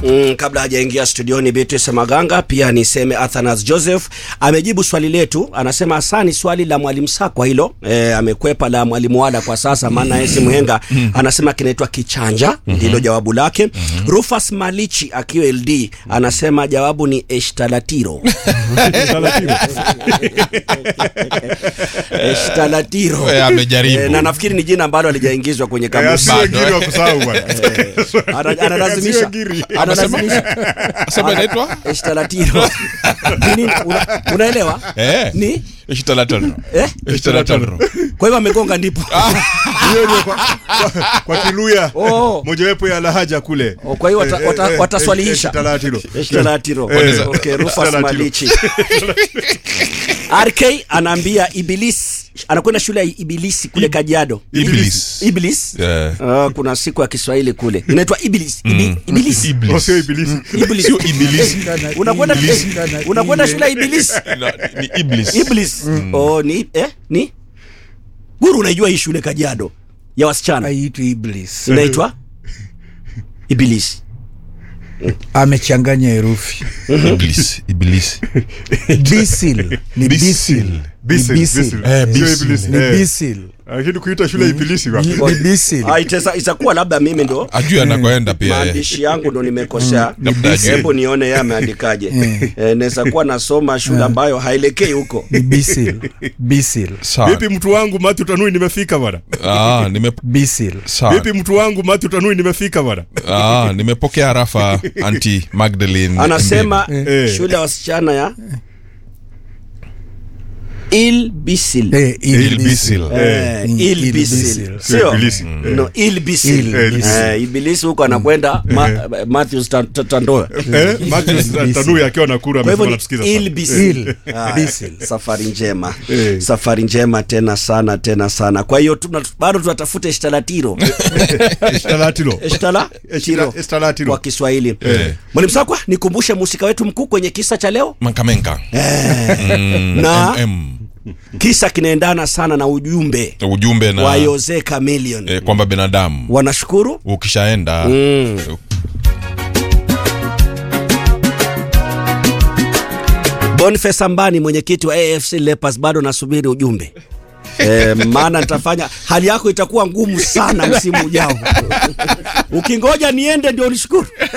Mm, kabla hajaingia studioni Beatrice Maganga, pia niseme Athanas Joseph amejibu swali letu, anasema asani swali la mwalimu Sakwa hilo e, amekwepa la mwalimu Wada kwa sasa, maana yeye si mhenga. Anasema kinaitwa kichanja, ndilo jawabu lake. Rufus Malichi akiwa LD anasema jawabu ni eshtalatiro. Eshtalatiro. Eh, amejaribu. Eh, na nafikiri ni jina ambalo halijaingizwa kwenye kamusi. Bado, Asiwe giri wa kusahau bwana. Ana- Analazimisha Asiwe giri. analazimisha Sema inaitwa eshtalatiro. Ni nini? Una- Unaelewa? Eh. Ni Ishtalatano. eh? Ishtalatano. Kwa hivyo amegonga ndipo. Hiyo ndio kwa, kwa, kwa Kiluya Oh. mojawapo ya lahaja kule. Oh, kwa hiyo wata- Eh, wata- eh, wataswalihisha. eh, talatilo. Eshtalatiro. Eh. Okay, Rufus Eshtalatiro. Malichi. RK anaambia Iblis anakwenda shule ya Ibilisi kule Kajiado. Iblis. Iblis. Eh. Ah, kuna siku ya Kiswahili kule. Inaitwa Iblis. Ibi, Iblis. Oh, sio ibilisi. Iblis. Sio Ibilisi. Unakwenda eh, unakwenda shule ya Ibilisi. Na- Ni Iblis. Iblis. Oh, ni eh, ni Guru, unaijua hii shule Kajiado ya wasichana Haitwi Iblis. inaitwa Ibilisi. Amechanganya herufi. Iblis. Iblis. Bisil. Ni Bisil. bisil. Ni Bisil, bisil. bisil. Eh, Sio bisil. ibilisi. Ni Eh. bisil. Lakini kuita shule ibilisi bwana. Ni bisil. Ah, itesa- itakuwa labda mimi ndo Ajui anakoenda pia. eh. maandishi yangu ndo nimekosea. Labda ajui. Hebu nione yeye ameandikaje. Eh, naweza kuwa nasoma shule ambayo haelekei huko. Ni bisil. Bisil. Sawa. Vipi mtu wangu Matthew Tanui nimefika bwana. Ah, nime Bisil. sawa. Vipi mtu wangu Matthew Tanui nimefika bwana. Ah, nimepokea rafa anti Magdalene. Anasema Eh. shule ya wasichana ya Ilbisil. Eh, Ilbisil. Eh, Mm, Ilbisil. Ilbisil. Sio? Sio Ibilisi. No, Ilbisil. Ilbisil. Eh, Ibilisi huko anakwenda Ma- Matthews Tan- Tan- Tandoa. Eh, Matthew Tanui akiwa nakura Kwa hivyo amesema ni anatusikiza sana. Ilbisil. Il. Ah, Bisil. Safari njema. Eh. Safari njema tena sana tena sana. Kwa hiyo tuna- bado tunatafuta eshtalatiro. Estalatilo. Eshtala tiro Eshta- Estalatilo. kwa Kiswahili. Mwalimu Sakwa, nikumbushe mhusika wetu mkuu kwenye kisa cha leo. Mankamenka. Mm, Na- MM. Kisa kinaendana sana na ujumbe Ujumbe na wa Jose Chameleon. eh, kwamba binadamu Wanashukuru ukishaenda Boniface Ambani, mwenyekiti wa AFC Leopards, bado nasubiri ujumbe e, maana nitafanya hali yako itakuwa ngumu sana msimu ujao. Ukingoja niende ndio unishukuru.